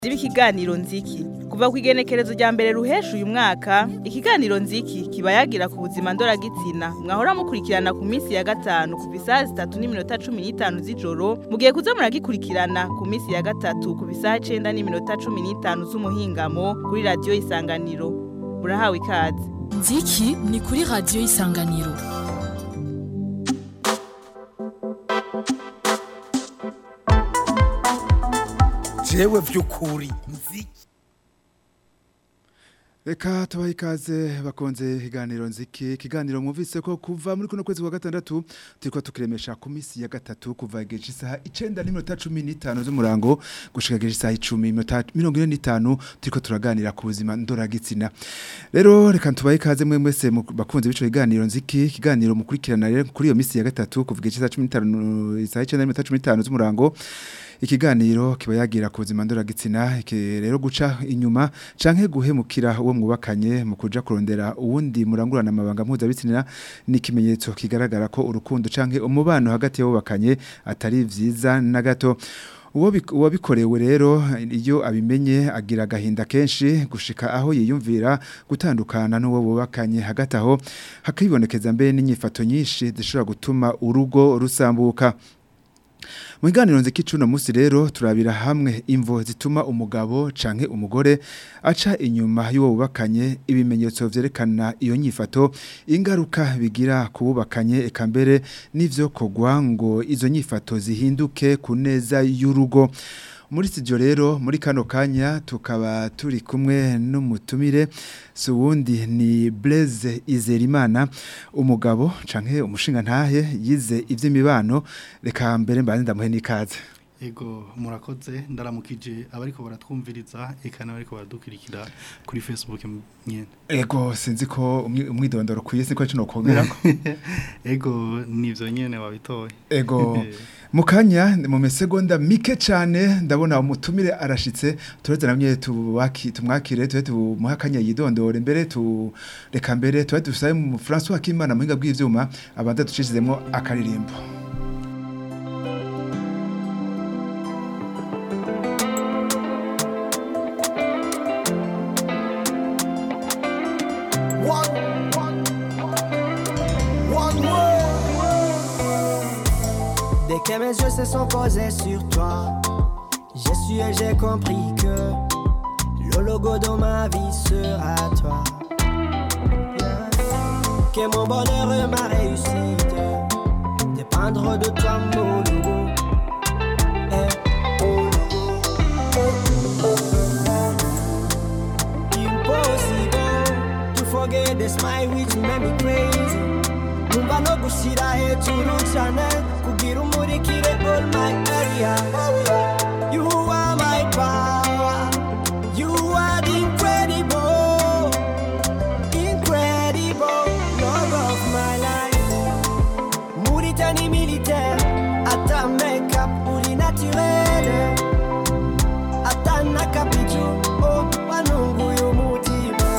ikiganiro nziki kuva ku igenekerezo rya mbere ruhesha uyu mwaka ikiganiro nziki kiba yagira ku buzima ndoragitsina mwahora mukurikirana ku minsi ya gatanu kuva isaha zitatu n'iminota cumi n'itanu z'ijoro mugiye kuza muragikurikirana ku minsi ya gatatu kuva isaha icenda n'iminota cumi n'itanu z'umuhingamo kuri radiyo isanganiro murahawe ikaze nziki ni kuri radiyo isanganiro jewe vy'ukuri nzi Reka tubahe ikaze bakonze ikiganiro nziki ikiganiro mwumvise ko kuva muri kuno kwezi kwa gatandatu turiko tukiremesha ku minsi ya gatatu kuva igihe isaha icenda n'iminota cumi n'itanu z'umurango gushika igihe isaha icumi iminota mirongo ine n'itanu turiko turaganira ku buzima ndoragitsina rero reka tubahe ikaze mwe mwese mu- bakunze b'ico kiganiro nziki ikiganiro mukurikirana rero kuri iyo minsi ya gatatu kuva igihe isaha cumi n'itanu isaha icenda n'iminota cumi n'itanu z'umurango ikiganiro kiba yagira ku buzima ndoragitsina iki rero guca inyuma canke guhemukira uwo mwubakanye mu kuja kurondera uwundi murangurana amabanga mpuzabitsina ni ikimenyetso kigaragara ko urukundo canke umubano hagati y'abubakanye atari vyiza na gato Uwo bik- uwabikorewe rero iyo abimenye agira agahinda kenshi gushika aho yiyumvira gutandukana n'uwo bubakanye hagati aho hakibonekeza mbere n'inyifato nyinshi zishobora gutuma urugo rusambuka mu biganiro nziki cuno musi rero turabira hamwe imvo zituma umugabo canke umugore aca inyuma y'uwo bubakanye ibimenyetso vyerekana iyo nyifato ingaruka bigira kububakanye eka mbere n'ivyo kogwa ngo izo nyifato zihinduke ku neza y'urugo muri studio rero muri kano kanya tukaba turi kumwe n'umutumire si uwundi ni Blaise Izerimana umugabo canke umushinga ntahe yize ivy'imibano reka mbere mbanze ndamuhe n'ikaze Ego murakoze ndaramukije abariko baratwumviriza eka n'abariko baradukurikira kuri Facebook nyene. ego sinzi ko umwi- umwidondoro kwiye sinko kino kongerako Ego nivyo nyene wabitoye. ego mu kanya mu mesegonda mike cyane ndabona umutumire arashitse turetse namwe tubaki tumwakire tuwe tumuha akanya yidondore mbere tu reka mbere tuwe dusabe mu François Kimana muhinga bw'ivyuma abanza ducishizemo akaririmbo one one one word Dès que mes yeux se sont posés sur toi, j'ai su et j'ai compris que le logo de ma vie sera toi. Yeah. Que mon bonheur et ma réussite dépendront de toi, mon logo. Eh, oh, logo. Impossible to forget the smile which made me crazy. numva no gushira hejuru cyane kugira umurikire all my area you are my power you are the incredible incredible love of my life muri tani militaire ata makeup uri naturel ata nakapiju oh wanunguye umutima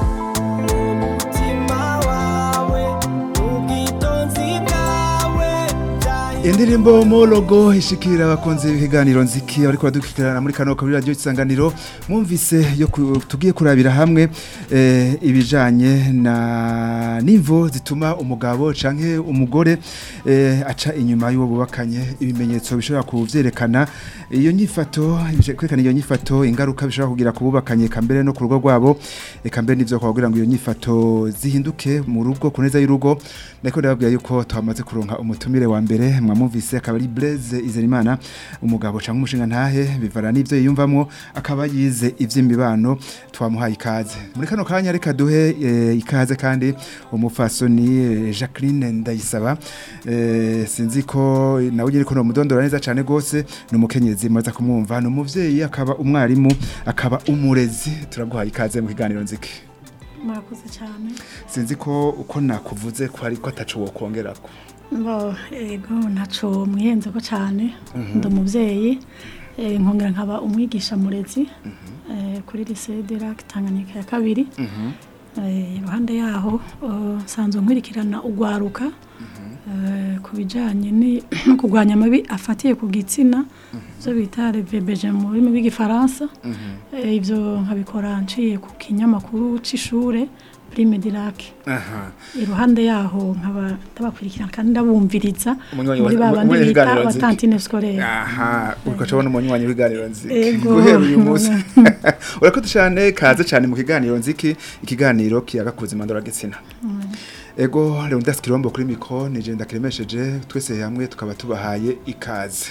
umutima wawe ubwitonzi bwawe byahinduye indirimbo mologo ishikira abakunzi b'ikiganiro nziki ariko badukikirana muri kano kabiri radio isanganiro mwumvise yo ku- tugiye kurabira hamwe eh, ibijanye na nimvo zituma umugabo canke umugore eh, aca inyuma y'uwo bubakanye ibimenyetso bishobora kuvyerekana iyo nyifato ibije- kwerekana iyo nyifato ingaruka bishobora kugira kububakanye eka mbere no ku rugo rwabo eka mbere n'ivyo kugira ngo iyo nyifato zihinduke mu rugo ku neza y'urugo nako ndababwira yuko twamaze kuronka umutumire wa mbere mwamumvise akaba ari Blaise Izerimana umugabo canke umushinga ntahe bivara n'ivyo yiyumvamwo akaba yize ivy'imibano twamuhaye ikaze muri kano kanya reka duhe eh, ikaze kandi umufasoni eh, Jacqueline Ndayisaba eh, sinzi ko nawe nyine ko no mudondora neza cane gose ni umukenyezi maze kumwumva ni umuvyeyi akaba umwarimu akaba umurezi turaguhaye ikaze mu kiganiro nziki murakoze cyane sinzi ko uko nakuvuze ko ariko ataco wokongerako bo ego ntaco mwihenze ko cyane ndi umubyeyi eh, nkongera nkaba umwigisha murezi eh, kuri lycée de lac Tanganyika ya kabiri Eh, iruhande yaho eh, nsanzwe nkwirikirana ugwaruka eh, ku bijyanye ni- no kurwanya amabi afatiye ku gitsina ibyo bita revebeje mu rurimi rw'igifaransa Eh, ibyo nkabikora nciye ku kinyamakuru cy'ishure prime dirake aha iruhande yaho nkaba ndabakurikirana kandi ndabumviriza Umunywanyi muri wa- ba bandi wa- bita w'ibiganiro nziki. abatantine scolaire aha uriko cabona umunywanyi w'iganiro nziki Ego. guhera uyu munsi urakoze cyane kaze cyane mu kiganiro nziki ikiganiro kiyaga ku buzima ndoragitsina ego leonidas kirombo kuri mikro nije ndakiremesheje twese hamwe tukaba tubahaye ikaze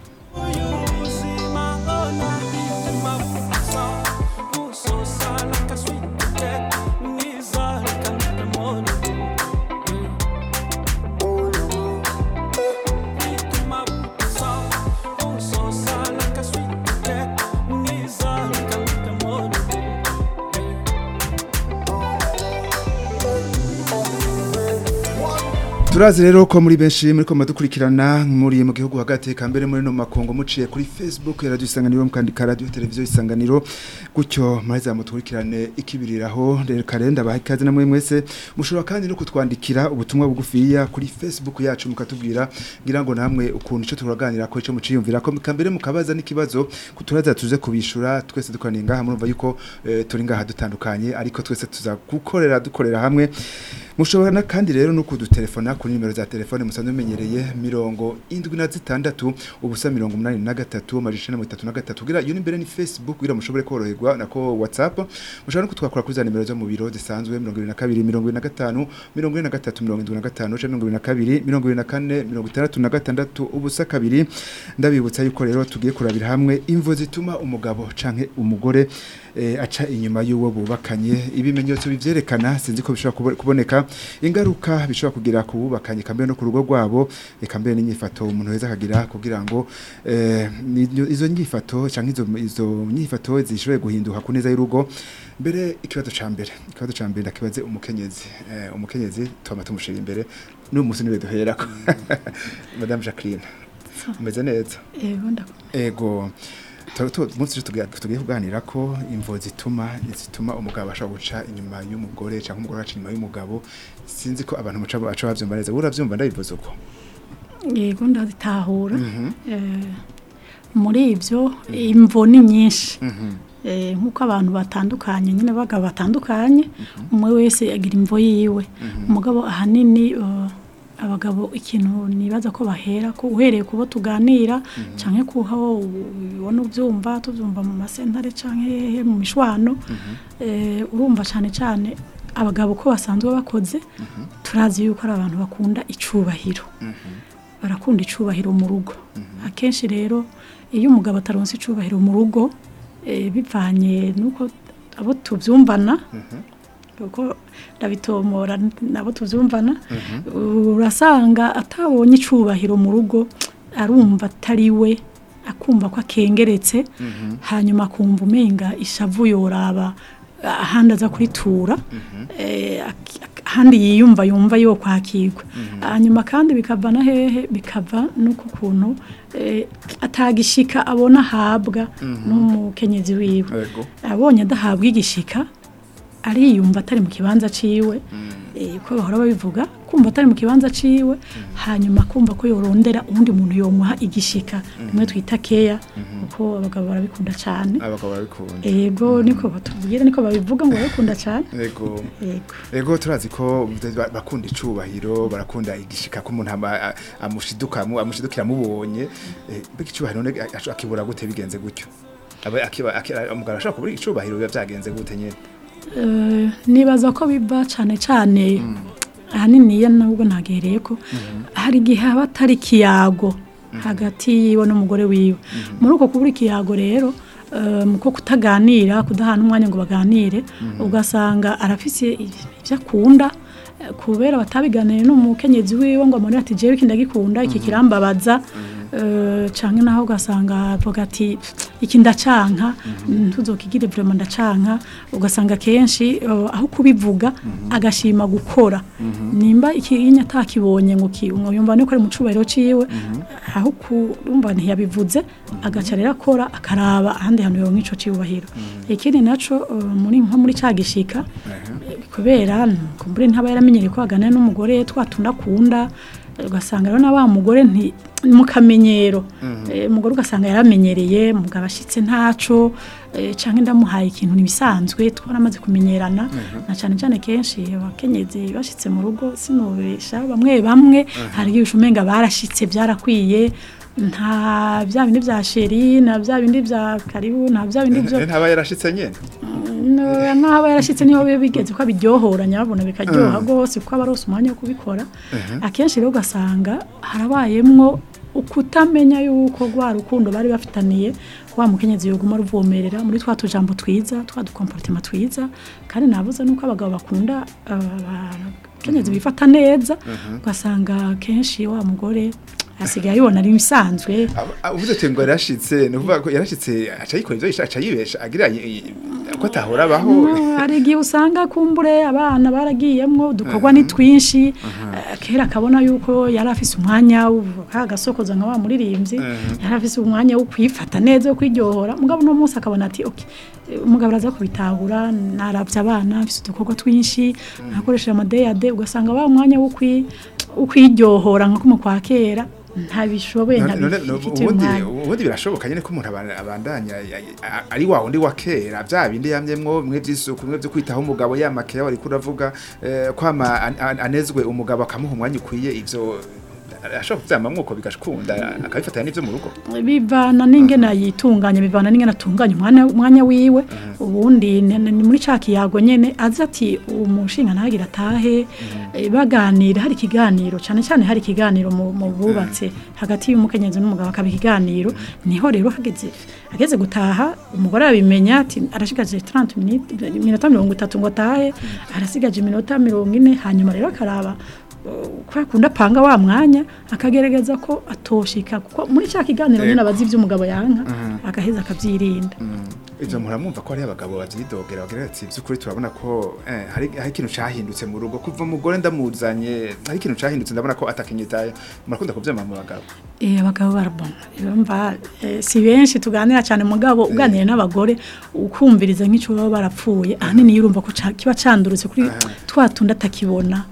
turazi rero ko muri benshi muri ko madukurikirana muri mu gihugu hagati kambere muri no makongo muciye kuri Facebook ya radio isanganiro mukandika radio televiziyo isanganiro gutyo mureza mutukurikirane ikibiriraho rero kalenda baha ikaze namwe mwese mushobora kandi no kutwandikira ubutumwa bugufiya kuri Facebook yacu mukatubwira ngira ngo namwe ukuntu ico turaganira ko ico muciyumvira ko kambere mukabaza n'ikibazo kuturaza tuze kubishura twese dukoraniye ngaha murumva yuko eh, turi ngaha dutandukanye ariko twese tuza gukorera dukorera hamwe mushobora na kandi rero no kudutelefona kuri nimero za telefone musanzwe menyereye mirongo indwi na zitandatu ubusa mirongo umunani na gatatu amajana mirongo itatu na gatatu kugira iyo ni mbere ni facebook kugira mushobore koroherwa nako whatsapp mushobora no kutwakura kuri za nimero zo mu biro zisanzwe mirongo ibiri na kabiri mirongo ibiri na gatanu mirongo ine na gatatu mirongo indwi na gatanu canke mirongo ibiri na kabiri mirongo ibiri na kane mirongo itandatu na gatandatu ubusa kabiri ndabibutsa yuko rero tugiye kurabira hamwe imvo zituma umugabo canke umugore eh, aca inyuma y'uwo bubakanye ibimenyetso bivyerekana sinzi ko bishobora kubo- kuboneka ingaruka bishobora kugira ku bubakanye kambe no ku rugo rwabo eka mbere n'inyifato umuntu weza akagira kugira ngo eh, ni- izo nyifato canke izo izo nyifato zishoboye guhinduka ku neza y'urugo mbere ikibazo ca mbere ikibazo ca mbere ndakibaze umukenyezi eh, umukenyezi twama tumushira imbere n'uyu munsi niwe duherako madame Jacqueline umeze neza yego ndakumva ego tu- tu- umunsi rero tugiye tugiye kuganira ko imvo zituma zituma umugabo ashobora guca inyuma y'umugore cyangwa umugore aca inyuma y'umugabo sinzi ko abantu muca baca bavyumva neza uravyumva ndabivuze uko yego ndazitahura Eh, muri ibyo imvo ni nyinshi Eh, nk'uko abantu batandukanye nyine abagabo batandukanye umwe wese agira imvo yiwe umugabo ahanini eh, abagabo ikintu nibaza ko bahera ko uhereye kubo tuganira canke kuho ubona ubyumva tubyumva mu masentare canke hehe mu mishwano eh, urumva cane cane abagabo ko basanzwe bakoze turazi yuko ari abantu bakunda icubahiro barakunda icubahiro mu rugo akenshi rero iyo umugabo ataronse icubahiro mu rugo eh, bivanye nuko abo tuvyumvana kuko ndabitomora nabo tuvyumvana urasanga atabonye icubahiro mu rugo arumva atari we akumva ko akengeretse hanyuma akumva umenga ishavu yoraba ahandi aza kuritura eh, ak- ak- ahandi yiyumva yumva yo kwakirwa hanyuma kandi bikava na hehe bikava nuko kuntu eh, atagishika abona ahabwa n'umukenyezi wiwe ego abonye adahabwa igishika ariyumva atari mu kibanza ciwe eh, ko bahora babivuga kumva atari mu kibanza ciwe hanyuma kumva ko yorondera uwundi muntu yomuha igishika rimwe twita keya kuko abagabo barabikunda cyane abagabo barabikunda ego niko batubwira niko babivuga ngo barabikunda cyane ego ego ego turazi ko ba- bakunda icubahiro barakunda igishika ko umuntu ama- a- amushiduka amu- amushidukira amubonye Eh, mbega icubahiro none a- akibura gute bigenze gutyo Aba- akiba- aki- umugabo ashobora kubura icubahiro biba byagenze gute nyene Eh, nibaza ko biva cyane cyane ahanini iyo nubwo ntagereye ko hari igihe haba atari ikiyago hagati yiwe n'umugore wiwe muri uko kubura ikiyago rero eh, mu ko kutaganira kudahana umwanya ngo baganire ugasanga arafise ibyo akunda eh, kubera batabiganiye n'umukenyezi wiwe ngo amubwire ati jewe iki ndagikunda iki kirambabaza eh, canke naho ugasanga avuga ati iki ndacanka ntuzokigire vraiment ndacanka ugasanga kenshi eh, aho kubivuga agashima gukora nimba ikinya atakibonye ngo ki- ngo yumva niko ari mu cubahiro ciwe aho kurumva ntiyabivuze agaca rero akora akaraba ahandi hantu yoronka ico cubahiro ikindi naco eh, muri nko muri ca gishika kubera kumbure ntaba yaramenyereye ko aganira n'umugore twatunda akunda Eh, ugasanga rero na wa mugore nti mu kamenyero Eh, umugore ugasanga yaramenyereye mugabo ashitse ntaco eh, canke ndamuhaye ikintu nibisanzwe twaramaze kumenyerana na cane cane kenshi abakenyezi bashitse mu rugo sinubesha bamwe bamwe hari igihe umenga barashitse byarakwiye nta bya bindi bya sheri na bya bindi bya karibu nta bya bindi byo ntaba yarashitse nyene No, nk'aho yarashyitse niho biba bigeze ko abiryohora nyabona bikaryoha rwose kuko aba arose umwanya wo kubikora akenshi rero ugasanga harabayemwo ukutamenya yuko rwa rukundo bari bafitaniye wa mukenyezi yoguma ruvomerera muri twa tujambo twiza twa dukomportema twiza kandi nabuze nuko abagabo bakunda abakenyezi bifata neza ugasanga kenshi wa mugore asigaye ayibona ari ibisanzwe uvuze ati ngo yarashitse ni ukuvuga ko yarashitse aca yikora ivyo yisha aca yibesha agira i- i- ko atahora abaho No, hari igihe usanga kumbure abana baragiyemwo udukorwa ni twinshi eh, kera akabona yuko yari afise umwanya kagasokoza nka wa muririmbyi yari afise umwanya wo kwifata neza wo kwiryohora mugabo uno munsi akabona ati okay eh, umugabo araza kubitahura naravye abana afise udukorwa twinshi nakoresheje amadeyade ugasanga wa mwanya wo kwi- wo kwiryohora nka kumwe kwa kera ntabishoboye None- none- ntabifitiye ubundi umwanya ubundi birashoboka nyene ko umuntu aba- abandanya ya- ya- ari wa wundi wa kera vya bindi yamyemwo mwe vy'isuku mwe vyo kwitaho umugabo yamakeya wariko uravuga eh, kwama an- an- anezwe umugabo akamuha umwanya ukwiye ivyo ashobora kuvyamamwo uko bigakunda akabifatanya n'ivyo mu rugo bivana n'ingene yitunganya bivana n'ingene atunganya umwanya umwanya wiwe ubundi ni ni muri ca kiyago nyene azi ati umushinga ntagira atahe eh, baganira hari ikiganiro cyane cyane hari ikiganiro mu mu bubatse hagati y'umukenyezi n'umugabo akaba ikiganiro niho rero hageze ageze gutaha umugore arabimenya ati arashigaje 30 minutes iminota mirongo itatu ngo atahe arasigaje iminota mirongo ine hanyuma rero akaraba ko akunda apanga wa mwanya akagerageza ko atoshika kuko muri cya kiganiro nyine abazi iby'umugabo yanka agaheza akabyirinda ivyo muramwumva ko hari abagabo bavyidogera bagira ati vy'ukuri turabona ko eh, hari hari ikintu cahindutse mu rugo kuva umugore ndamuzanye hari ikintu cahindutse ndabona ko atakinyitaye murakunda kuvyama mu bagabo eh abagabo barabona bumva eh, si benshi tuganira cyane mugabo uganira n'abagore ukumviriza nk'icyo baba barapfuye ahanini yurumva ko ca- kiba candurutse kuri twa tundi atakibona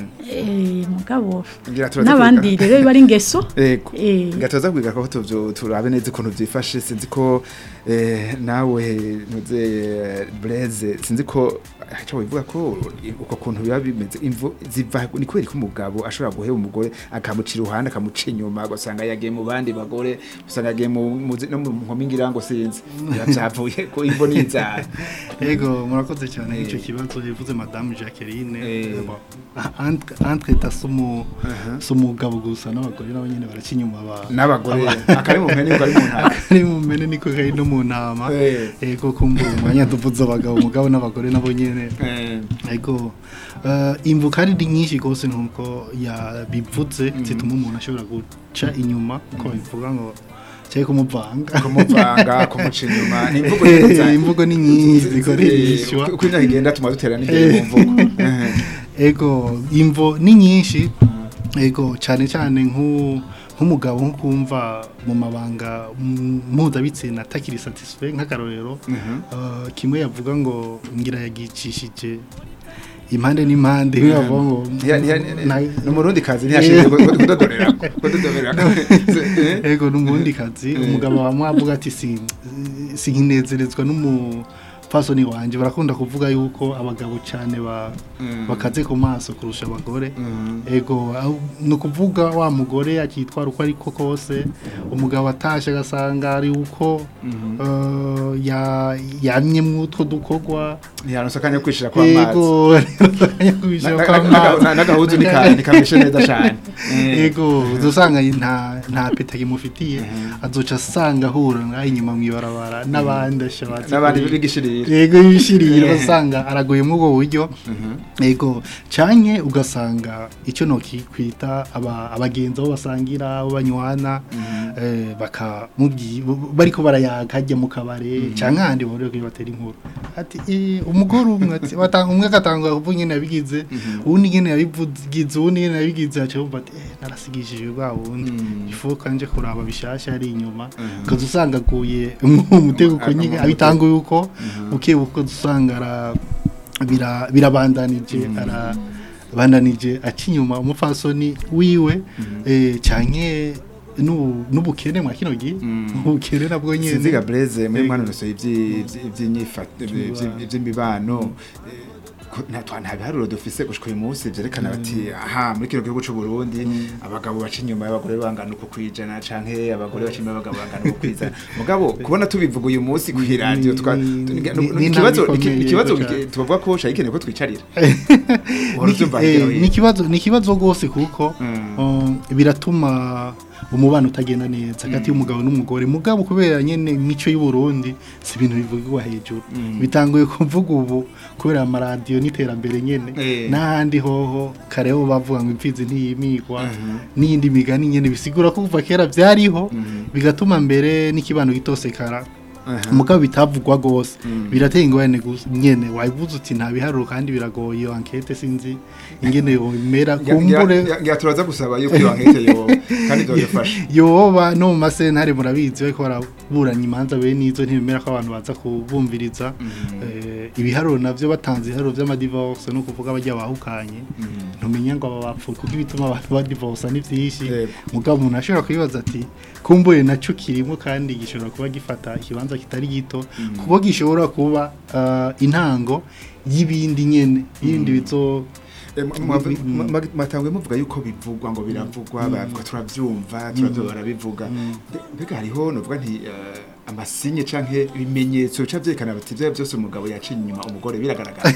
eh mugabo Ngira turaza n'abandi kwiga. rero biba ari ingeso Ego. Eh. Gatoza kwiga ko tuvyo turabe neza ukuntu vyifashe sinzi ko eh, nawe nuze eh, Blaise sinzi ko acha wivuga ko uko kuntu biba bimeze imvu ziva ni kweri ko umugabo ashobora guheba umugore akamucira uruhande akamuca inyuma ugasanga yagiye mu bandi bagore usanga yagiye mu mu zi- no mu nkomingira ngo sinzi byavuye ko imvo n'inzara Ego murakoze cyane icyo kibazo yivuze Madame Jacqueline Eh. Bon, entre entre ta sumu sumugabo gusa n'abagore nabo nyene baracinyuma ba n'abagore akari mu mpene ari mu ntaka ari mu mene niko kari no mu ntama Eh. ego kumbura umwanya tuvuze abagabo umugabo n'abagore nabo nyene Eh, ego uh, imvuka ari nyinshi gose nkuko yabivuze zituma umuntu ashobora guca inyuma uko bivuga ngo cyaye kumuvanga kumuvanga kumuca inyuma ni imvugo nziza imvugo ni nyinshi zikoreshwa uko imyaka igenda tuma dutera n'imbere mu mvugo Eh. ego imvo ni nyinshi ego cyane cyane nk'u- nk'umugabo nko kumva mu mabanga mm, mpuzabitsina atakiri satisfait nk'akarorero uh, kimwe yavuga ngo ngira yagicishije impande n'impande mm. yavuga ngo Ntiya- ntiya- na- ni umurundi kazi ntiyashinzwe kudodorera kudodorera ego n'umundi kazi umugabo wamwe avuga ati si sinkinezerezwa n'umupfasoni wanje barakunda kuvuga yuko abagabo cyane ba bakaze ku maso kurusha abagore ego aho- ni ukuvuga wa mugore akitwara uko ariko kose umugabo atashe agasanga ari uko eh, ya- yamye mw'utwo dukorwa ntiyaronse akanya ko kwishira kwa mazi ego yakubisha Na- kwa na- na- mazi. na- n'agahuzu nika- nikameshe neza cane Eh. ego uzosanga nta nta peta kimufitiye azoca asanga ahura ngaho inyuma mw'ibarabara n'abandi ashabatse n'abandi kuri- bigishirira yego ibishirira basanga aragoye muri ubwo buryo yego canke ugasanga icyo nokikwita aba abagenzi aho basangira abo banywana eh, bakamubyi bariko barayaga hajya mu kabare canke ahandi bahuriye kuri batera inkuru ati "Eh, umugore umwe ati batanga umwe agatanga kuvuga nyene yabigize uwundi nyene yabivugize uwundi nyene yabigize aca yumva ati eh narasigishije bwa wundi ifu kanje kuraba bishasha ari inyuma kaza usanga aguye umutego uko nyine abitanga yuko uke uko usanga ara bira birabandanije ara bandanije aca inyuma umupfasoni wiwe eh, canke n'ubu- n'ubukene mwa kino gihe ubukene nabwo nyene sinziga breze muri Yego. mwana rusoye iby'imyifato iby'imibano nta nta biharuro dufise gushika uyu munsi vyerekana bati aha muri kino gihugu c'u Burundi abagabo baca inyuma y'abagore bangana uko kwijana canke abagore baca inyuma y'abagabo bangana uko kwijana mugabo kubona tubivuga uyu munsi ku radio twa Ni- tu- ni- ni- ni ikibazo intambwe iki- ikomeye ikibazo yego cane. tubavuga ko shayikeneye ko twicarira Niki- Uruvyumva eh, hirya no hino. ni ikibazo ni ikibazo rwose kuko Mm. um, biratuma umubano utagenda neza hagati y'umugabo n'umugore mugabo kubera nyene imico y'u Burundi si ibintu bivugwa hejuru bitanguye kuvuga ubu kubera amaradiyo n'iterambere nyene Eh. n'ahandi hoho kareho bavuga ngo imfizi ntiyimigwa n'iyindi migani nyene bisigura ko kuva kera vyariho bigatuma mbere n'ikibano gitosekara mugabo bitavugwa gose birateye ingorane gusa nyene wabivuze uti nta biharuro kandi biragoye iyo enquete sinzi ingene yomera kumbure ngira turaza gusaba yuko iyo ankete yo kandi dodufasha yoba no mu masentare murabizi bariko baraburanya imanza bene izo ntibemera ko abantu baza kubumviriza Eh, ibiharuro navyo batanze ibiharuro vy'amadivorce no kuvuga bajya bahukanye ntumenya ngo aba bapfuye kuko ibituma abantu badivorsa ni vyinshi Yego. mugabo umuntu ashobora kwibaza ati kumbuye naco kirimo kandi gishobora kuba gifata ikibanza kitari gito kuko gishobora kuba ah, intango y'ibindi nyene y'ibindi bizo matangwe muvuga yuko bivugwa ngo biravugwa bavuga turavyumva turavyumva barabivuga Mbe- mbega hariho novuga nti eh, amasinye canke ibimenyetso bica vyerekana biti vya byose umugabo yaciye inyuma umugore biragaragara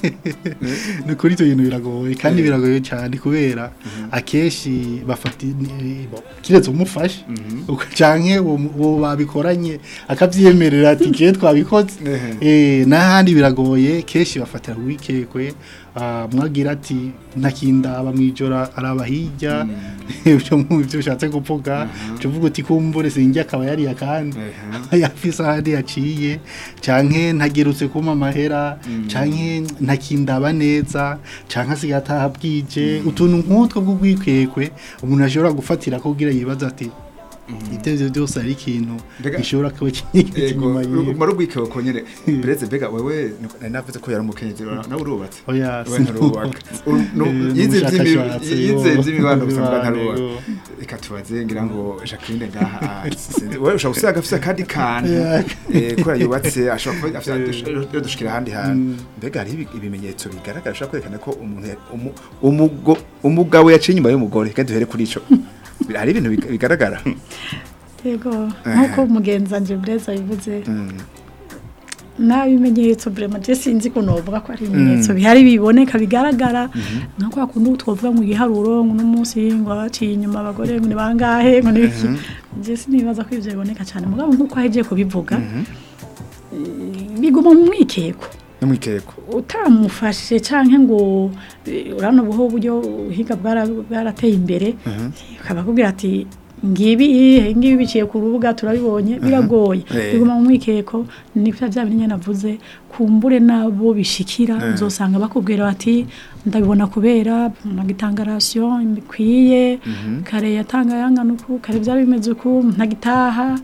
ni kuri icyo bintu biragoye kandi biragoye cyane kubera akenshi bafata ini- bo, kiretse umufashe canke uwo mu- uwo babikoranye akavyemerera ati je twabikoze Ehe. eh n'ahandi biragoye kenshi bafatira wikekwe ah, mwagira ati ntakindaba mwijoro araba hirya ibyo mu byo ushatse kuvuga cyo uvuga uti kumbure sinjye akaba yari akandi yafise ahandi yaciye canke ntagerutse kuma amahera canke ntakindaba neza canke asigaye ataha bwije utuntu nk'utwo bw'ubwikwekwe umuntu ashobora gufatira ko kugira yibaza ati ibyo byose ari ikintu Mbega- gishobora kuba kinyegetse inyuma yiwe mara ubwikewe ko nyene breze mbega wewe nari navuze ko yari umukenyezi nawe urubatse oya we ntarubaka Uru- nu- Eh, yize ivy'imi- n'umushakashatsi, yize yo. ivy'imibano gusa mbwa Imibano, ntarubaka yo. reka tubaze ngira ngo Jacqueline ngaha ah, sinzi- wewe ushobora gusanga afise akandi kantu Yeah. eh, kubera yubatse ashobora kuba afise yo dushikira ahandi hantu mbega hariho ibi- ibimenyetso bigaragara ashobora kwerekana ko umuntu ya- umu- umugo- umugabo yaciye inyuma y'umugore kandi duhere kuri ico hari ibintu big- bigaragara yego nk'uko mugenzi wanje bureza bivuze Mm. nta bimenyetso burema je sinzi ko novuga ko ari ibimenyetso bihari biboneka bigaragara nka kwa kundi twovuga ngo igiharuro ngo n'umunsi ngo abaciye inyuma abagore ngo ni bangahe ngo n'iki je sinibaza ko ivyo biboneka cyane mugabo nk'uko ahejeje kubivuga eh, biguma mu mwikeko n'umwikeko utamufashe canke ngo eh, urano buho buryo uhiga bwara- bwarateye imbere ukaba akubwira ati ngibi ngibi biciye ku rubuga turabibonye biragoye Eh. biguma mu mwikeko nivyo vya bintu nyene navuze kumbure nabo bishikira uzosanga bakubwira bati ndabibona kubera magitangarasiyo bikwiye kare yatanga yangana uku kare byari bimeze uku ntagitaha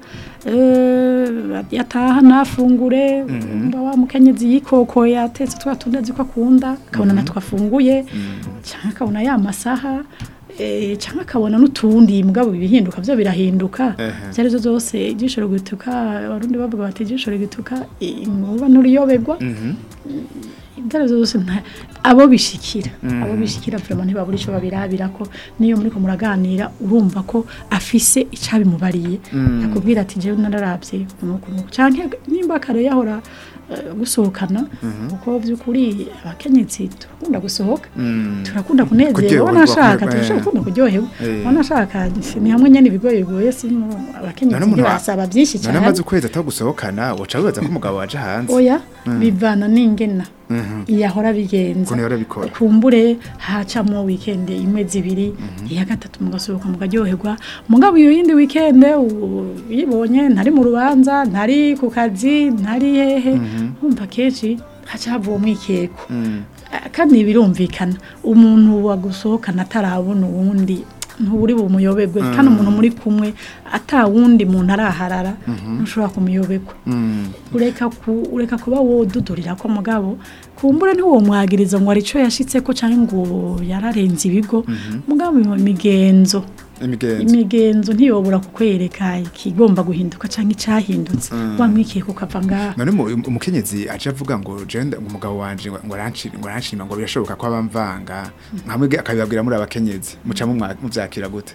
eh, yataha nafungure mba wa mukenyezi yikoko yatetse twa tundi azi ko akunda akabona natwe afunguye cyangwa akabona ya masaha eh, cyangwa akabona n'utundi mugabo ibihinduka byo birahinduka ibyo ari byo byose ijisho rigituka abarundi bavuga bati ijisho rigituka inkuba n'uruyobegwa ibyo ari byo byose nta- abo bishikira abo bishikira vraiment ntibabura icyo babirabira ko niyo muri ko muraganira urumva ko afise icabimubariye akubwira ati jewe nararabye nuko nuko canke nimba kare yahora eh, gusohokana kuko by'ukuri abakenyezi turakunda gusohoka turakunda kunezerwa Kuryoherwa, wanashaka eh. turashaka kuryoherwa Eh. wanashaka ni hamwe nyene ibigoye bigoye si mu- abakenyezi None umuntu wa- ntibasaba byinshi none cyane amaze ukwezi atagusohokana uca wibaza ko umugabo waje hanze oya bivana n'ingena yahora bigenza Ukuntu yahora abikora. kumbure hacamo weekend imwe zibiri iya gatatu mugasohoka mukaryoherwa mugabo iyo yindi weekend u- uyibonye ntari mu rubanza ntari ku kazi ntari hehe umva kenshi haca hava uwo mwikeko Ah, kandi birumvikana umuntu wagusohokana atarabona uwundi ntuburi bumuyoberwe kandi umuntu muri kumwe ata wundi muntu araharara ntushobora kumuyoberwa ureka ku ureka kuba wodudurira ko mugabo kumbure ntiwo mwagiriza ngo arico yashitse ko cyangwa ngo yararenze ibigo mugabo imigenzo imigenzo imigenzo ntiyobora kukwereka ikigomba guhinduka cyangwa icyahindutse wamwikiye kukava ngaha none mu- umukenyezi aje avuga ngo jenda umugabo wanje ngo ngo aranshima ngo aranshima ngo birashoboka ko abamvanga nkamwe akabibabwira muri abakenyezi muca mumwa- muvyakira gute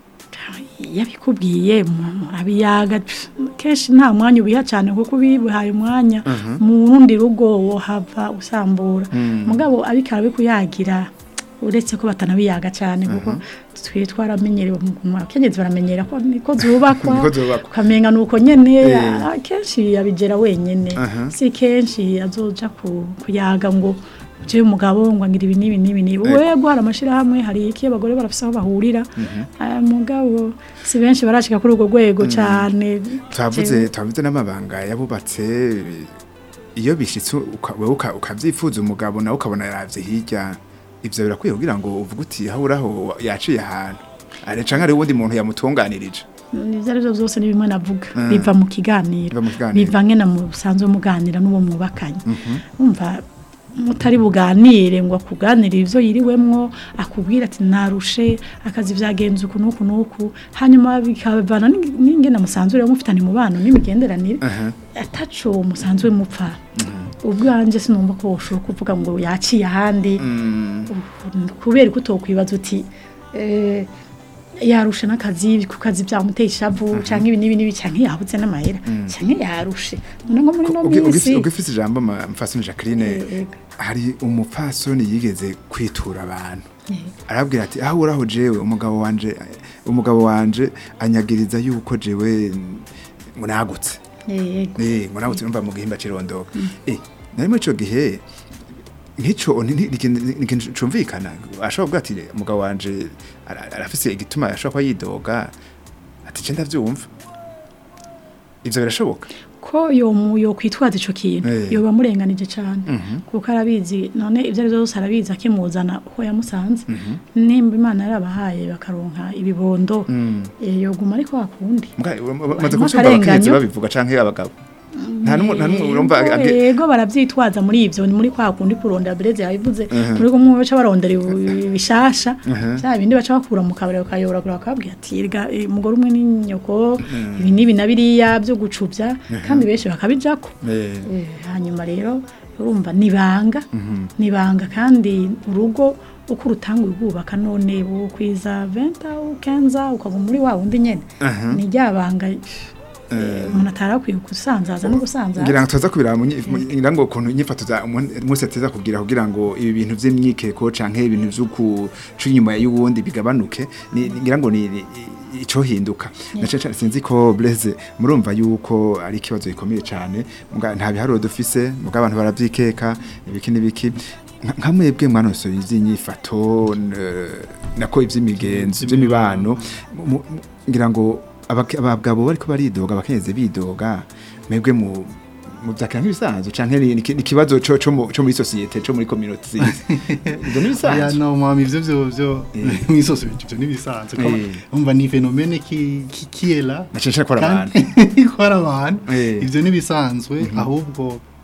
yabikubwiye murabiyaga kenshi nta mwanya ubiha cyane kuko ubihaye umwanya mu rundi rugo wohava usambura mugabo abiko arabikuyagira uretse ko batanabiyaga cyane kuko twe twaramenyerewe mu abakenyezi baramenyera ko niko zubakwa Niko zubakwa. ukamenga ni uko nyene Eh. ah, kenshi yabigera wenyene Aha. si kenshi azoja ku- kuyaga ngo je umugabo ngo ngira ibi n'ibi n'ibi n'ibi wego hari amashirahamwe hari iki abagore barafise aho bahurira aya mugabo si benshi barashika kuri urwo rwego cyane twavuze twavuze n'amabanga yabubatse iyo bishitse uka- wewe uka- ukavyifuza umugabo nawe ukabona yaravye hirya ivyo birakwiye kugira ngo uvuge uti haburaho yaciye ahantu are canke ari uwundi muntu yamutunganirije ivyo arivyo vyose ni bimwe navuga biva mu kiganiro Biva mu kiganiro. biva ngena musanzwe muganira n'uwo mwubakanye umva mutari buganire ngo akuganire ivyo yiriwemwo akubwira ati narushe akazi vyagenze uku n'uku n'uku hanyuma bikavana n'ing- n'ingene musanzwe rero mufitanye umubano n'imigenderanire Aha. ataco musanzwe mupfa ubwanje sinumva ko woshobora kuvuga ngo yaciye ahandi kubera ko utokwibaza uti eh, yarushe n'akazi ku kazi byamuteye ishavu cyangwa ibi n'ibi n'ibi cyangwa yabuze n'amahera cyangwa yarushe none nko muri no Ugi- minsi ugifise ugifise ijambo ma- mfasoni Jacqueline Eh, ego. hari umupfasoni yigeze kwitura abantu arabwira ati aho uraho jewe umugabo wanje umugabo wanje anyagiriza yuko jewe ngo nagutse Eh, ego. Eh, ngo nagutse numva mu gihimba cirondoka eh nari muri ico gihe nk'ico ni- ni- ni- ni ikintu cumvikana ashobora kuvuga ati umugabo wanje ara- arafise igituma ashobora kuba yidoga ati je ndavyumva ivyo birashoboka ko yo mu- yo kwitwaza ico kintu Eh. yoba murenganije cyane kuko arabizi none ibyo ari byo byose arabizi akimuzana uko yamusanze nimba imana yarabahaye bakaronka ibibondo eh, yoguma ariko hakundi Mbwa- maze Harimo kuvyumva abakenyezi akarenganyo. babivuga canke abagabo nta n'umwe nta n'umwe urumva Yego, age- yego baravyitwaza muri ivyo ni muri kwa kundi kurondera bereze yabivuze muri kumwe baca barondera ibi- ibishasha bya bindi baca bakura mu kabari bakayoragura bakabwira ati "Erega, eh, umugore umwe n'inyoko ibi n'ibi na biriya byo gucubya kandi benshi bakabijako Eh, Eh, hanyuma rero urumva nibanga nibanga kandi urugo uko urutanga urwubaka none bukwiza venta ukenza ukaguma muri wa wundi nyene ni ryabanga eh, umuntu atarakwiye gusanzaza no gusanzaza ngira ngo tuza kubira ngira ngo ukuntu inyifato za umunsi ateza kugira kugira ngo ibi bintu vy'imyikeko canke ibintu vy'uku inyuma y'uwundi bigabanuke ni- ngira ngo ni ni- ico hinduka nace cyane sinzi ko Blaise murumva yuko ari ikibazo gikomeye cyane muga nta biharuro dufise muga abantu baravyikeka ibiki n'ibiki Nka- nka mwebwe mwanosoye ivy'inyifato n- nako ivy'imigenzo ivy'imibano mu- mu- ngira ngo abake- abagabo bariko baridoga abakenyezi bidoga mwebwe mu muvyakira nk'ibisanzwe canke ni ni- ni ikibazo co co mu- co muri societe co muri community zizi ivyo ni ya bisanzwe no mama ivyo vyo vyo Eh. mwisoso ivyo nibisanzwe ko Eh. umva ni phénomène qui qui qui est là na censhara ko ari abantu kandi ko ari abantu Eh. ivyo nibisanzwe ahubwo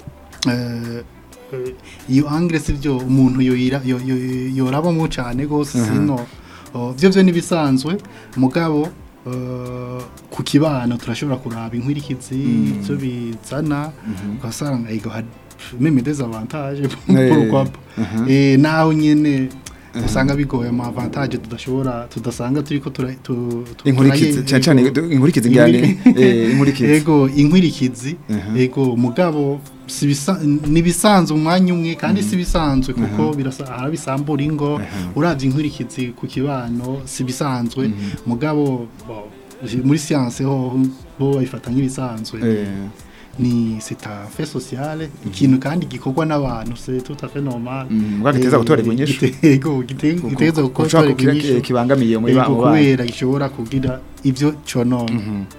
eh, eh, iyo angle sivyo umuntu yoyira yo- yo- yorabamo cane gose sino oh, vyo vyo nibisanzwe mugabo eh, ku kibano turashobora kuraba inkwirikizi ivyo bizana ugasanga ego had meme des avantages Eh. pourquoi pas eh naho nyene usanga bigoye ama avantage tudashobora tudasanga turiko tura tu- tu- inkurikizi turaye- cyane cyane ego. inkurikizi ngane eh inkurikizi ego inkwirikizi Mhm. ego mugabo si bisa- nibisanzwe umwanya umwe kandi si bisanzwe kuko birasa harabisambura ingo uravye inkwirikizi ku kibano si bisanzwe mugabo bo, muri science ho bo bayifata nk'ibisanzwe eh ni c'est un fait social ikintu kandi gikorwa n'abantu c'est tout à fait normal Mm, mugabo giteza Eh, gutorerwa inyishu. gitego gite- giteza kushaka gutorerwa kugira inyishu kibangamiye muri ego ba bana kubera gishobora kugira ivyo conona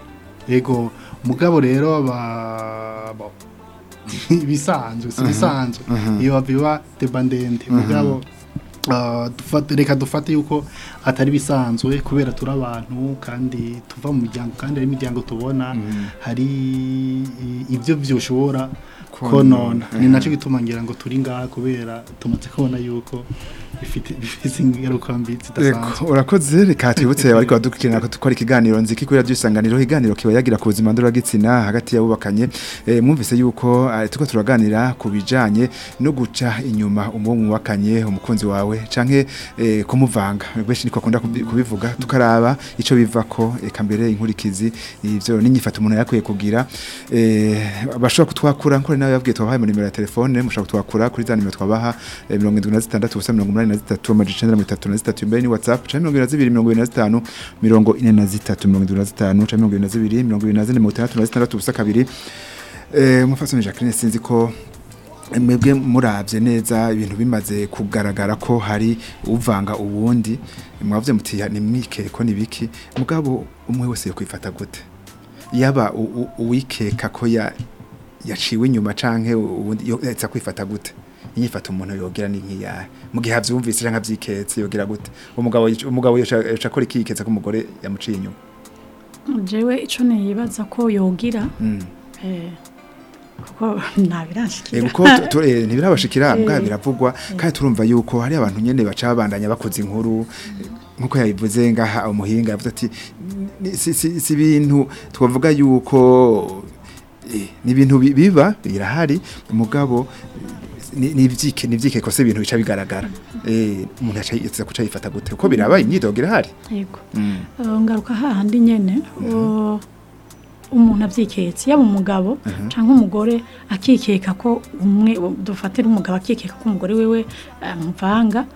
ego mugabo rero ba bo, ibisanzwe si bisanzwe iyo biba deba ndende mugabo ah, dufate- reka dufate yuko atari bisanzwe kubera turi abantu kandi tuva mu miryango kandi ari imiryango tubona hari i- ibyo byoshobora konona ni nacyo gituma ngira ngo turi ngaha kubera tumaze kubona yuko bifite bifite ingaruka mbi zidasanzwe Eko, urakoze reka twibutse ariko badukurikirana ko dukora ikiganiro nziki kuri radio isanganiro ikiganiro kiba yagira ku buzima ndoragitsina hagati y'abubakanye eh, mwumvise yuko eh, turiko turaganira ku bijanye no guca inyuma umuwo mwubakanye umukunzi wawe canke eh, kumuvanga benshi niko akunda kubi- kubivuga tukaraba ico bivako eka mbere inkurikizi ivyo n'inyifato umuntu yakwiye kugira eh, bashobora kutwakura nkore nawe yabwiye twabahaye mu nimero ya telefone mushobora kutwakura kuri za nimero twabaha eh, mirongo indwi na zitandatu ubusa mirongo umunani na zitatu amajana icenda na mirongo itatu na zitatu imbere ni whatsapp canke mirongo ibiri na zibiri mirongo ibiri na zitanu mirongo ine na zitatu mirongo indwi na zitanu canke mirongo ibiri na zibiri mirongo ibiri na zine mirongo itandatu na zitandatu ubusa kabiri eh, umupfasoni Jacqueline sinzi ko mwebwe murabye neza ibintu bimaze kugaragara ko hari uvanga uwundi mwavuze muti ni mwikeko ni biki mugabo umwe wese yo kwifata gute yaba u- u- uwikeka ko ya yaciwe inyuma canke uwundi yo yatsa kwifata gute inyifata umuntu yogira ni nkiyahe mu gihe avyumvise canke avyiketse yogira gute umugabo yic- umugabo yoca yoca akora ikiketse ko umugore yamuciye inyuma jewe ico nibaza ko yogira Mm. eh, kuko ntabirashikira Ego ko tu- tu- eh, ntibirabashikira mbwa Eh. biravugwa kandi turumva yuko hari abantu nyene baca babandanya bakoze inkuru nkuko yabivuze ngaha umuhinga yavuze ati "Ni- si si si ibintu twavuga yuko eh, ni ibintu bi- biba birahari umugabo ni ni ivyike ni ivyike kose ibintu bica bigaragara eh umuntu aca yitsa kuca yifata gute uko biraba imyidogo irahari yego Mm. Eh, ngaruka hahandi nyene o- umuntu avyiketse yaba umugabo canke umugore akikeka ko umwe dufatira umugabo akikeka ko umugore wewe amuvanga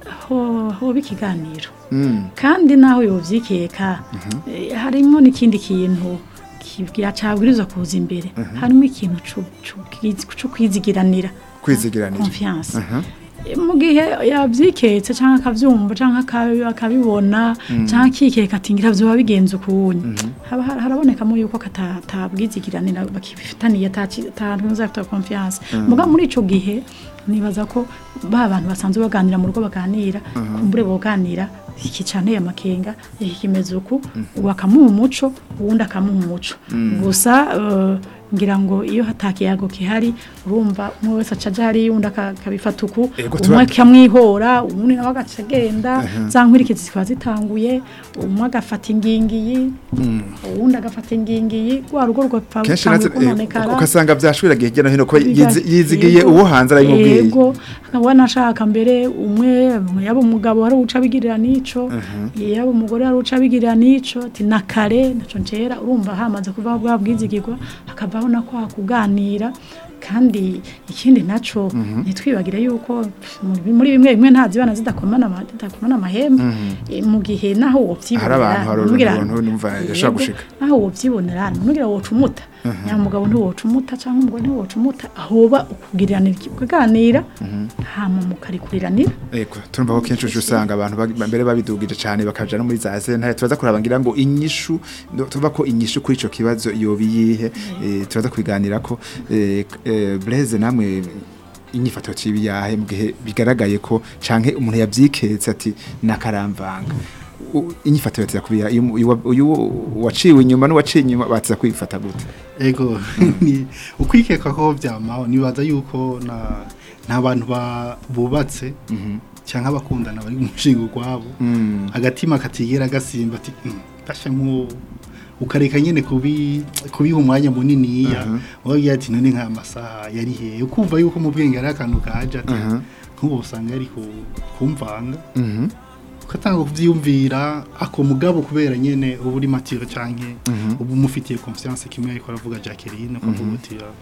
ho ho bikiganiro Mm. kandi naho yovyikeka eh, harimo n'ikindi kintu kibwira cabwirizwa kuza imbere harimo ikintu co- co kwizi- co kwizigiranira kwizigiranira confiance Aha. mu gihe yabyiketse cyangwa akabyumva cyangwa akabi- akabibona cyangwa akikeka ati ngira byoba bigenze ukuntu haba har- harabonekamo yuko katabwizigiranira bakifitaniye atantuza afite confiance muga muri ico gihe nibaza ko ba bantu basanzwe baganira mu rugo baganira kumbure boganira iki cyane amakenga iki kimeze uku bakamuha umuco uwundi akamuha umuco gusa eh, ngira ngo iyo hatakiyago kihari urumva umwe wese acaja hari undi aka- akabifata uku Ego, umwe tura- akamwihora uwundi nawe agaca agenda za nkwirikizi zikaba zitanguye umwe agafata ingingiyi uwundi agafata ingingiyi rwa rugo rugapfa kenshi rutanguye natwe, eh, kononekara ugasanga vyashwiragiye hirya no hino ko Biga- yizi- yizigiye yego, uwo hanze arabimubwiye yego akaba anashaka mbere umwe yaba umugabo hari uca abigirira n'ico yaba umugore hari uca abigirira n'ico ati na kare naco ncera urumva hamaze kuvaho bwa bwizigirwa hakavaho na kwa kuganira kandi ikindi naco ntitwibagire yuko muri- muri bimwe bimwe nta zibana zidakomana ama- zidakomana amahembe Eh, mu gihe naho wovyibonera hari abantu hari ntugira- uruntu numva yashaka Yego, gushika aho wovyibonera ntugira wocumuta nyamugabo ntiwocumuta cyangwa umugore ntiwocumuta ahoba ukubwiriranira ukaganira hama mukarikuriranira Ego, turumva ko kenshi uje usanga abantu bag- mbere babidugije cyane bakaja no muri za sentare turaza kuraba ngira ngo inyishu ndo- tuva ko inyishu kuri ico kibazo yoba iyihe eh, turaza kubiganira ko eh, eh, Blaise namwe inyifato cibi yahe mu gihe bigaragaye ko canke umuntu yavyiketse ati nakaramvanga U- inyifato yatira kubiya uyu- uyu wa- uyu waciwe inyuma n'uwaciye inyuma batiza kwifata gute ego ni ukwikeka ko byamaho nibaza yuko na nta bantu ba- bubatse cyangwa abakundana bari mu mushinga gwabo Mm. agatima katigera gasimba ati "Mm, ndasha nk'uwo ukareka nyene kubi kubiha umwanya muniniya wagira ati none nka masaha yari hehe ukumva yuko mu bwenge ari akantu kaje ati Mhm. nk'ubu usanga yari ku- kumvanga Mhm. ugatanga kuvyiyumvira ako mugabo kubera nyene uba uri matire canke Mhm. uba umufitiye confiance kimwe ariko aravuga Jacqueline ukavuga uti "Ah,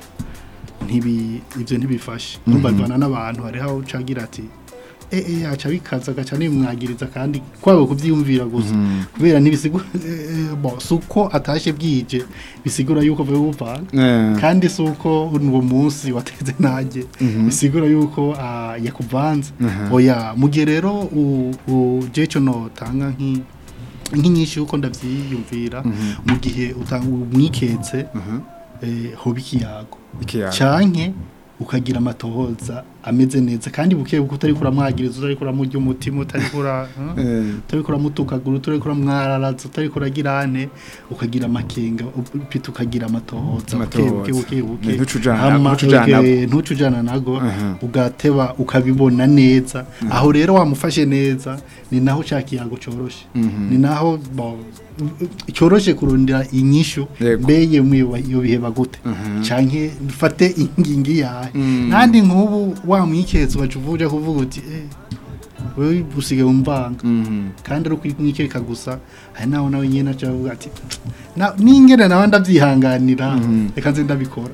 ntibi ibyo ntibifashe numva bivana n'abantu hariho aho ucagira ati eh eh aca bikaza agaca nimwagiriza kandi kwabo kuvyiyumvira gusa kubera ntibisigura eh, eh, bon suko atashe bwije bisigura yuko vuba buvana Eh, kandi si uko uwo munsi wateze nanjye bisigura yuko ah, yakuvanze oya mu gihe rero uje cyo notanga nk'i nk'inyinshi yuko ndabyiyumvira mu gihe utanga umwiketse mhm. eh, hoba ikiyago Ikiyago. canke ukagira amatohoza ameze neza kandi buke buke utari kuramwagiriza utari kuramurya umutima utari kura Eh. utari kuramutukagura utari kuramwararaza utari kuragira ane ukagira amakenga upita ukagira amatohoza buke buke buke buke Ntucujana- Hama, ntucujana uge- nago. ntucujana nago Aha. ugateba ukabibona neza aho rero wamufashe neza ni naho cya kiyago coroshe ni naho bo- coroshe kurondera inyishu Yego. mbeye mwiba iyo biheba gute canke mfate ingingi yawe kandi nk'ubu wamwiketse ugaca uvuja kuvuga uti eh wewe usigaye umbanga Mhm. kandi ari ukwikeka gusa hari naho nawe nyine aca avuga ati "Na- ningene nawe ndavyihanganira reka nze ndabikora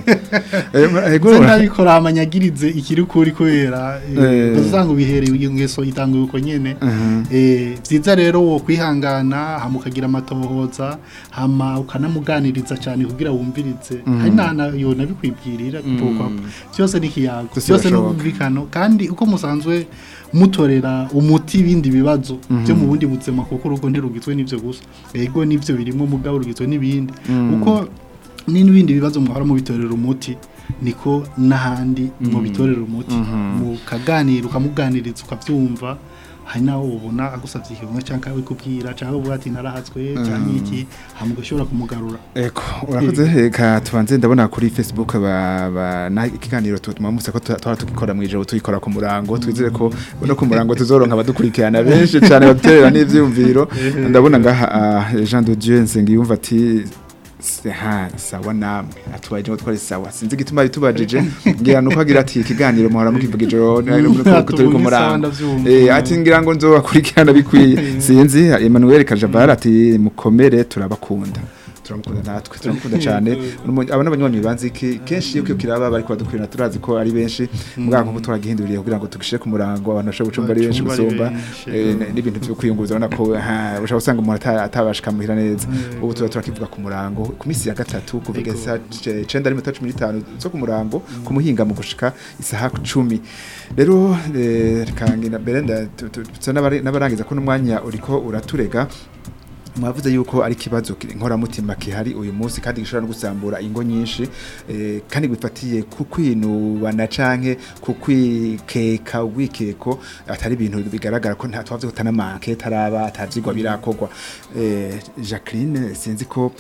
Eh, ego, nze ndabikora amanyagirize ikiri kuri kubera Eh. uzanga ubihereye iyo ngeso itanguye uko nyene Mhm. Eh, vyiza rero wo kwihangana hama ukagira amatohoza hama ukanamuganiriza cyane kugira wumvirize hari nana yo nabikwibwirira kuko byose ni kiyago Byose byose ni birashoboka. ubumvikano kandi uko musanzwe mutorera umuti ibindi bibazo byo mu bundi buzima kuko urugo ntirugizwe n'ivyo gusa ego nivyo birimo mugabo rugizwe n'ibindi uko ni n'ibindi bibazo mwahora mubitorera umuti niko n'ahandi mubitorera umuti mukaganira ukamuganiriza ukabyumva hari naho ubona agusabye ikintu cyangwa abikubwira cyangwa uvuga ati narahatswe cyangwa iki hama ugashobora kumugarura Eko, urakoze reka tubanze ndabona kuri Facebook ba, ba na ikiganiro tutuma musa ko twara tukikora mu ijoro tuyikora ku murango twizere ko no ku murango tuzoronka abadukurikirana benshi cyane baterera n'ivyumviro ndabona ngaha ah, Jean de Dieu Nsengiyumva ati se- ha sawa namwe atwaje ngo twari sawa sinzi gituma bitubajije ngira nuko agira ati ikiganiro muhora mukivuga ijoro turi ku murango Eh, ati ngira ngo nzobakurikirana bikwiye sinzi Emmanuel Kajabara ati mukomere turabakunda turamukunda natwe turamukunda cyane Umu- aba n'abanywanyi banzi ki kenshi iyo kiyo kiraba bariko badukurira turazi ko ari benshi muganga nkuko twagihinduriye kugira ngo tugishire ku murango abantu bashobora gucumba ari benshi Bacumba ari gusumba benshi, eh, yego. n- n'ibintu byo kwiyunguruza ubona ko ha ushobora gusanga umuntu ata- atabashika muhira neza ubu tuba turakivuga ku murango ku minsi ya gatatu kuvuga Yego. isa 9 n'iminota 15 zo ku murango ku muhinga mu gushika isaha 10 rero eh, reka ngira mbere nda- tu- tu- tusa n'abari- n'abarangiza ko n'umwanya uriko uraturega mwavuze yuko ari ikibazo ki- nkoramutima kihari uyu munsi kandi gishobora no gusambura ingo nyinshi eh, kandi bifatiye ku kwinubana canke ku kwikeka ubwikeko atari ibintu bigaragara ko nta twavuze ko tanamanke taraba atavyigwa birakorwa eh, Jacqueline sinzi ko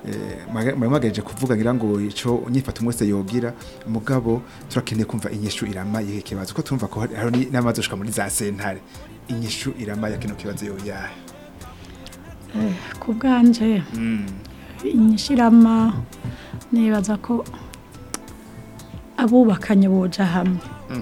mwamagaje kuvuga ngira ngo ico nyifata umwese yogira mugabo turakeneye kumva inyishu irama yihe kibazo ko tumva ko hari hari n'amazi ushika muri za sentare inyishu irama ya kino kibazo yoyahe ku bwanje mm. inyishirama nibaza ko abubakanye boja hamwe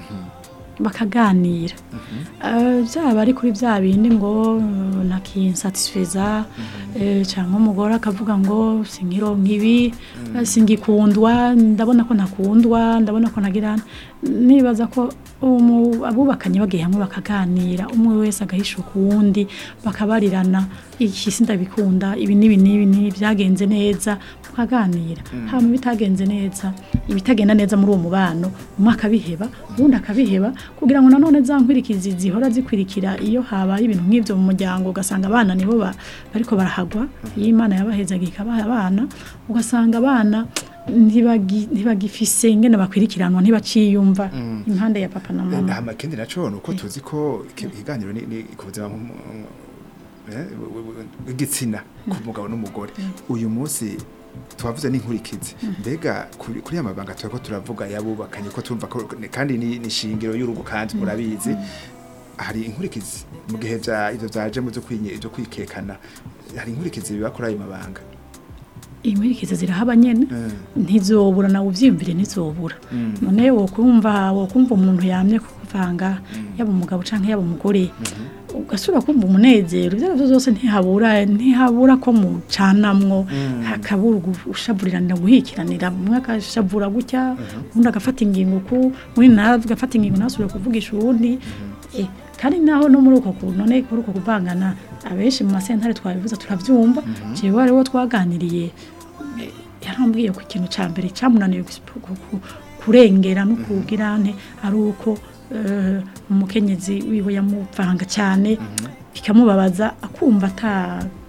bakaganira Eh, byaba ari kuri bya bindi ngo eh, nakinsatisfeza eh, cyangwa umugore akavuga ngo sinkironka ibi eh, singikundwa ndabona ko ntakundwa ndabona ko nagira nibaza ko umu- abubakanye bagiye hamwe bakaganira umwe wese agahisha ku wundi bakabarirana iki si ndabikunda ibi n'ibi n'ibi n'ibi byagenze neza mukaganira hama bitagenze neza ibitagenda neza muri uwo mubano umwe akabiheba uwundi akabiheba kugira ngo nanone za nkwirikizi zihora zikwirikira iyo habaye ibintu nk'ibyo mu muryango ugasanga abana nibo ba- bariko barahagwa iyo imana yabahezaga ikabaha abana ugasanga abana ntibagi- ntibagifise ingene bakwirikiranwa ntibaciyumva impande ya papa na mama Ndahama kendi naco nuko tuzi ko iki- ikiganiro ni ni ku buzima mu- eh, bw'igitsina ku mugabo n'umugore uyu munsi twavuze n'inkurikizi mbega kuri kuri aya mabanga turako turavuga yabubakanye ko tumva ko kandi ni ni shingiro y'urugo kandi murabizi hari inkurikizi mu gihe vya ivyo vyaje mu byo kwinye ibyo kwikekana hari inkurikizi biba kuri ayo mabanga inkurikizi zirahaba nyene ntizobura nawe uvyiyumvire ntizobura none wokumva wokumva umuntu yamye kuvanga yaba umugabo canke yaba umugore ugasubira kumva umunezero ibyo arivyo byose ntihabura ntihabura ko mucanamwo hakabura ushaburiranira guhikiranira umwe akashabura gutya undi agafata ingingo ku undi nawe agafata ingingo ntasubire kuvugisha uwundi Eh, kandi naho no muri uko kuntu none kuri uko kuvangana abenshi mu masentare twabivuze turavyumva jewe hariho twaganiriye eh, yarambwiye ko ikintu ca mbere camunaniye gusi- ku- ku- kurengera no kugira nte ari uko eh, umukenyezi wiwe yamuvanga cyane bikamubabaza akumva ata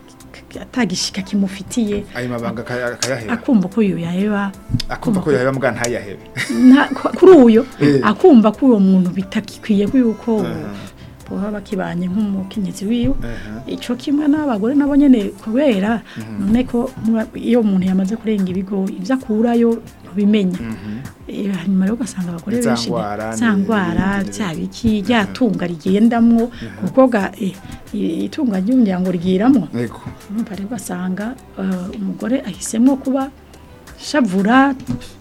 atagishika kimufitiye ayo mabanga akaya- akayaheba akumva ko uyu yaheba akumva ko yaheba mbwa ntayahebe nta- kuri uyo Eh. akumva ko uwo muntu bitakikwiye ko yuko baba bakibanye nk'umukenyezi wiwe ico kimwe n'abagore nabo nyene kubera none ko muba- iyo umuntu yamaze kurenga ibigo ivyo akurayo ntubimenya Eh, hanyuma rero ugasanga abagore Za benshi ngwara, za ni- ngwara ni- bya biki rya tunga rigendamwo kuko ga eh, i- itunga ry'umuryango rigiramwo yego urumva rero ugasanga eh, umugore ahisemo kuba shavura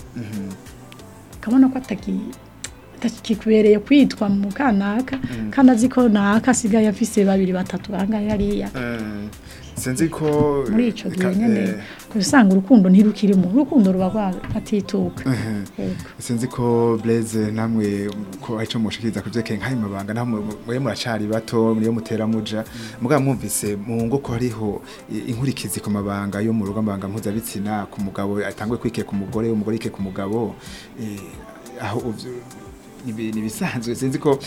akabona ko ataki- atakikubereye kwitwa mu kanaka kandi azi ko naka asigaye afise babiri batatu bangahe hariya Eh, sinzi ko muri ico gihe ka- nyene eh, usanga urukundo ntirukirimo urukundo ruba rwatituka Yego. sinzi ko Blaise namwe ko arico mushikiriza kuvyerekeye nk'ayo mabanga naho mu- mwe muracari bato niyo mutera muja mugabo mwumvise mu ngo ko hariho i- inkurikizi ku mabanga yo mu rugo amabanga mpuzabitsina ku mugabo atangwe kwike ku mugore umugore yike ku mugabo eh, aho uvyo- nibi- nibisanzwe sinzi ko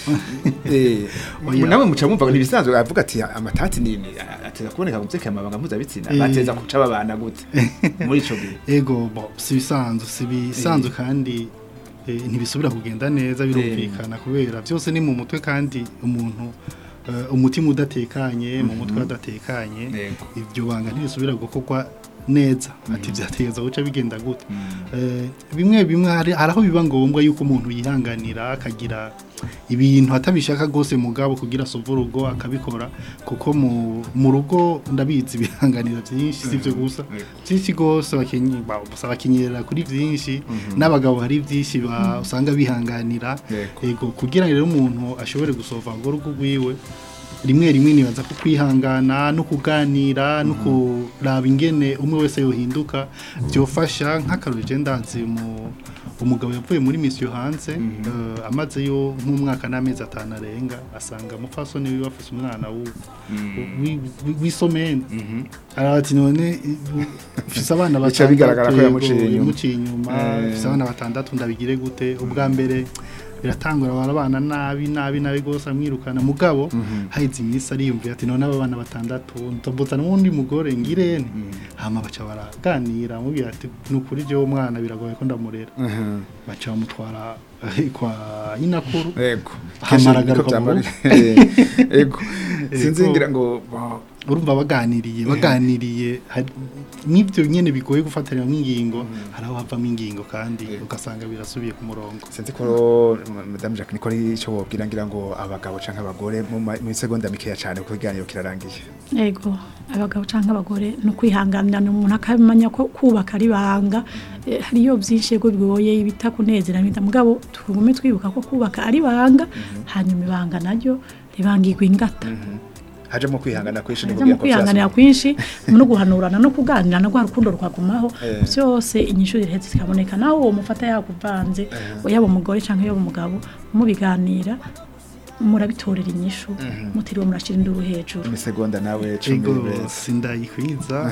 eh, Oya. nawe muca mumva ngo nibisanzwe avuga ati amatati ni ni- ateza kuboneka mu vyerekeye amabanga mpuzabitsina Eh. bateza kuca babana gute muri ico gihe ego bo si bisanzwe si bisanzwe kandi eh, ntibisubira kugenda neza birumvikana kubera byose ni mu mutwe kandi umuntu eh, umutima udatekanye mu mutwe adatekanye Yego. ibyo banga ntibisubira gukorwa neza ati byategeza guca bigenda gute Eh, bimwe bimwe hari hari aho biba ngombwa yuko umuntu yihanganira akagira ibintu atabishaka rwose mugabo kugira asove urugo akabikora kuko mu mu rugo ndabizi bihanganira byinshi si byo gusa byinshi rwose bakenye ba- gusa bakenyerera kuri byinshi n'abagabo hari byinshi ba- usanga bihanganira Yego. yego kugira rero umuntu ashobore gusova urwo rugo rwiwe rimwe rimwe nibaza ko kwihangana no kuganira no kuraba ingene umwe wese yohinduka byofasha nk'akarori je ndazi mu umugabo yavuye muri misiyo hanze eh, amazeyo nk'umwaka n'amezi atanu arenga asanga umupfasoni wiwe afise umwana w'u- wi- wi- w'isomene arabati none ufise abana Bica bigaragara ko yego, yamuciye inyuma. yamuciye inyuma Eh. ufise abana batandatu ndabigire gute ubwa mbere biratangura barabana nabi nabi nabi gose amwirukana mugabo haheze iminsi ariyumvira ati none aba bana batandatu ntobotsa n'uwundi mugore ngirene hama baca baraganira amubwira ati ni ukuri jewe umwana biragoye ko ndamurera Mhm. baca bamutwara eh, kwa inakuru Ego. Hamara Kenshi niko agaruka mu byama- Ego. Sinzi Ego. ngira ngo bo- urumva baganiriye baganiriye hari- n'ibyo nyene bigoye gufatanya nk'ingingo hari aho havamo ingingo kandi ugasanga birasubiye ku murongo sinzi ko Madame Jacques Nicole ico wobwira ngira ngo abagabo canke abagore mu ma- mu segonda mikeya cane kuko ikiganiro kirarangiye. Ego abagabo canke abagore no kwihanganira umuntu akamenya ko kubaka ari banga Eh, hariyo byinshi yego bigoye ibita kunezera bita mugabo tugume twibuka ko kubaka ari banga hanyuma ibanga naryo ribangirwa ingata Hajemo kwihangana kwishi Haza mu kwihanganira kwinshi no guhanurana no kuganira no rwa rukundo rwagumaho Eh. byose inyishu ziraheze zikaboneka nawe uwo mufata yakuvanze yaba umugore canke yaba umugabo mubiganira murabitorera inyishu mutiriwe murashira induru hejuru mu segonda nawe cumi ego beza. sindayikwiza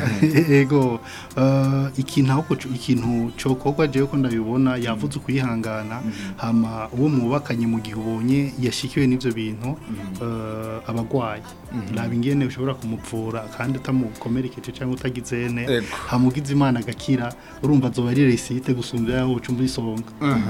ego eh, ikintu ahubwo co- ikintu cokorwa jewe ko ndabibona yavuze ukwihangana hama uwo mubakanye mu gihe ubonye yashikiwe n'ivyo bintu eh, abagwayi raba ingene ushobora kumuvura kandi utamukomerekeje cyangwa utagizene Ego. hama ugize imana agakira urumva azoba ari resite gusumbya yaho uca isonga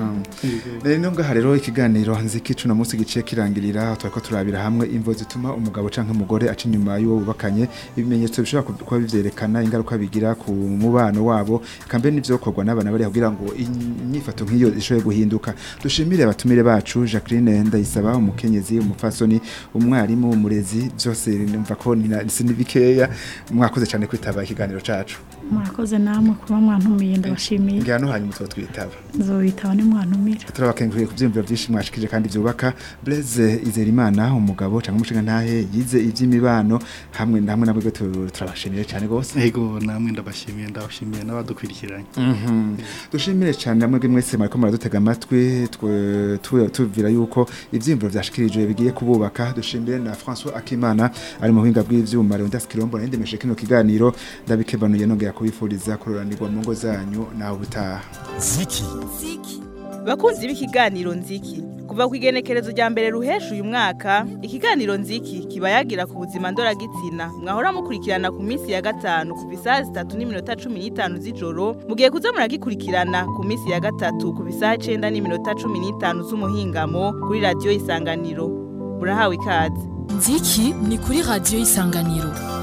Rero ngaha rero ikiganiro nziki cuno munsi giciye kirangirira twariko turabira hamwe imvo zituma umugabo canke umugore aca inyuma y'uwo bubakanye ibimenyetso bishobora ku- kuba bivyerekana ingaruka bigira ku mubano wabo kambe n'ivyo bikorwa n'abana bari kugira ngo inyifato nk'iyo ishobore guhinduka dushimire abatumire bacu Jacqueline Ndayisaba umukenyezi umufasoni umwarimu umurezi byose numva ko ni na- si ni bikeya mwakoze cyane kwitaba ikiganiro cacu murakoze namwe kuba mwantumiye ndabashimiye ngira no hanyuma twitaba nzobitaba nimwantumira turabakenguriye ku byiyumviro byinshi mwashikije kandi byubaka Blaise Izerimana umugabo cyangwa umushinga ntahe yize iby'imibano hamwe hamwe nabwo tu- turabashimiye cyane gose ego namwe ndabashimiye ndabashimiye n'abadukurikiranye Mhm. dushimire cyane namwe mwese mariko muradutega amatwi twe- tu- tuvira yuko ivyiyumviro vyashikirijwe bigiye kububaka dushimire na François Akimana ari mu buhinga bw'ivyuma Leonidas Kirombo na ndemeshe kino kiganiro ndabikebanuye nongera kubifuriza kuroranirwa mu ngo zanyu nawe ubutaha Ziki. bakunzi b'ikiganiro nziki kuva ku igenekerezo rya mbere ruhesha uyu mwaka ikiganiro nziki kiba yagira ku buzima ndoragitsina mwahora mukurikirana ku minsi ya gatanu kuva isaha zitatu n'iminota cumi n'itanu z'ijoro mugiye kuza muragikurikirana ku minsi ya gatatu kuva isaha icenda n'iminota cumi n'itanu z'umuhingamo kuri radiyo isanganiro murahawe ikaze nziki ni kuri radiyo y'isanganiro